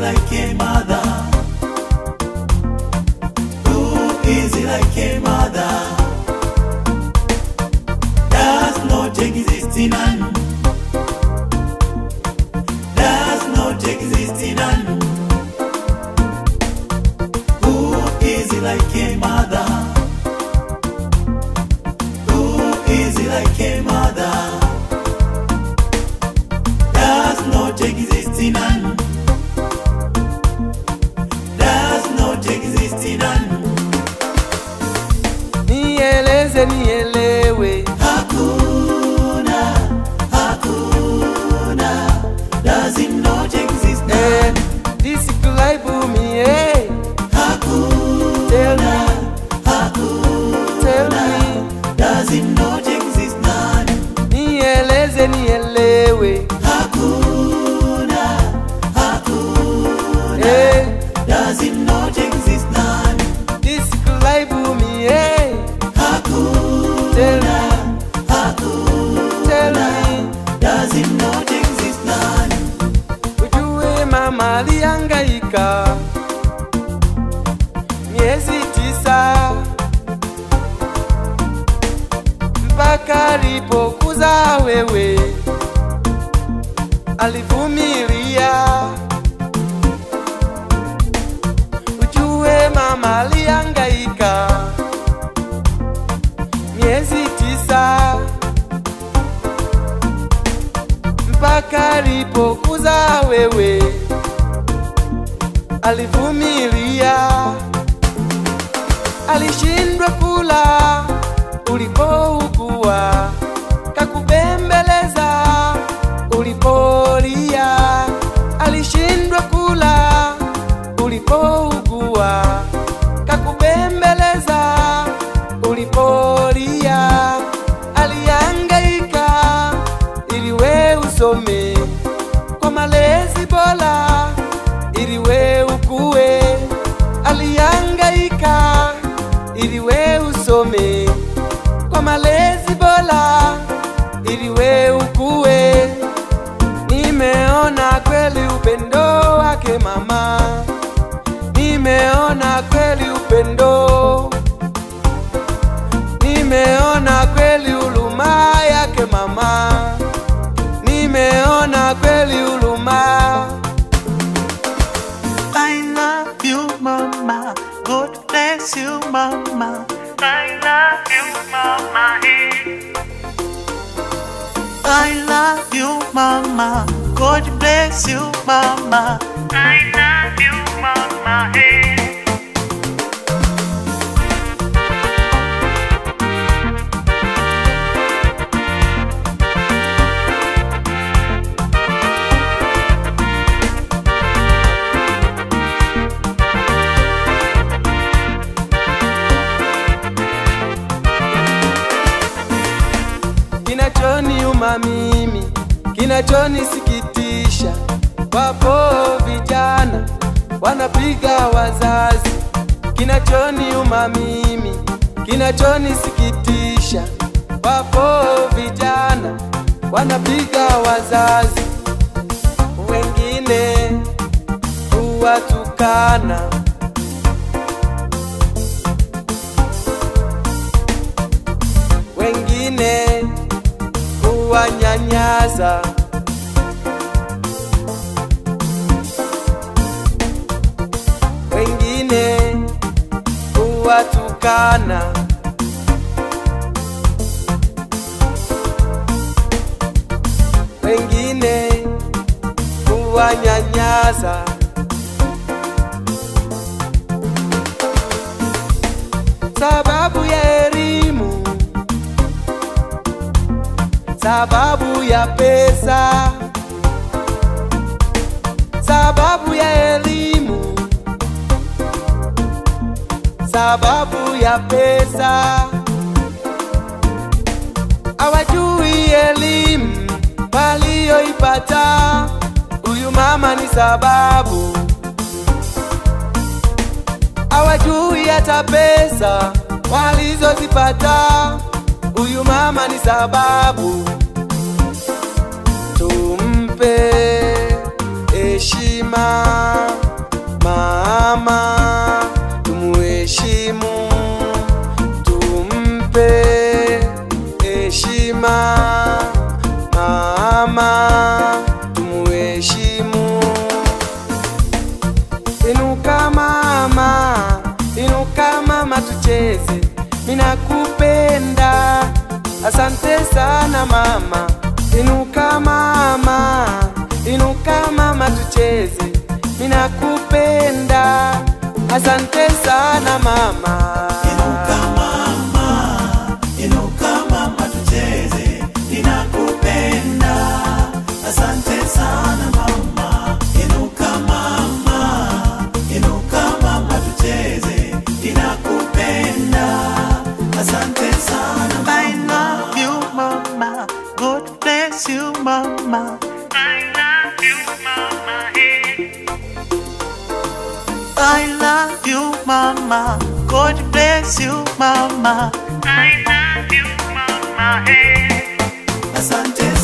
like a mother? Who is like a mother? Does not exist in none. Does not exist in none. Who is like a mother? Who is like a mother? Does not exist in none. Does not exist in none. nieleze nielewe Hakuna, hakuna, does it not exist now? eh, describe me eh. Tell me, tell me, Does it not exist now? nieleze nielewe Hakuna, hakuna, eh, does it not exist now? describe me eh. Tell Hakuna, me, hakuna, tell me, does it not exist now? ujue mama alihangaika miezi tisa mpaka alipokuza wewe, alivumilia. Ujue mama alihangaika miezi tisa mpaka alipokuza wewe, alivumilia. Alishindwa kula ulipougua, kakubembeleza ulipolia. Alishindwa kula ulipougua, kakubembeleza ulipolia. Alihangaika ili we usome kwa malezi bora, ili we ukue. Alihangaika ili we usome kwa malezi bora, ili we ukue. Nimeona kweli upendo wake mama, nimeona kweli upendo nimeona kweli huruma yake mama, nimeona kweli huruma. I love you, mama. God bless you, mama. I love you, mama. I love you, mama. God bless you, mama. I love you, mama. Kinachoniuma mimi, kinachonisikitisha, wapo vijana wanapiga wazazi. Kinachoniuma mimi, kinachonisikitisha, wapo vijana wanapiga wazazi, wengine huwatukana wengine kuwanyanyasa, wengine kuwatukana, wengine kuwanyanyasa. Sababu ya elimu sababu ya pesa, sababu ya elimu, sababu ya pesa. Hawajui elimu walioipata, huyu mama ni sababu. Hawajui hata pesa walizozipata, huyu mama ni sababu. Tumpe heshima tucheze, ninakupenda. Asante sana mama, inuka mama, inuka mama, tucheze, ninakupenda. Asante sana mama. Inuka mama, inuka mama tucheze, ninakupenda. Asante sana mama. Inuka mama, inuka mama tucheze, ninakupenda. Asante sana mama. I love you mama. God bless you mama. I love you mama. Hey. I love you, Mama. God bless you, Mama. I love you, Mama. Hey. Asante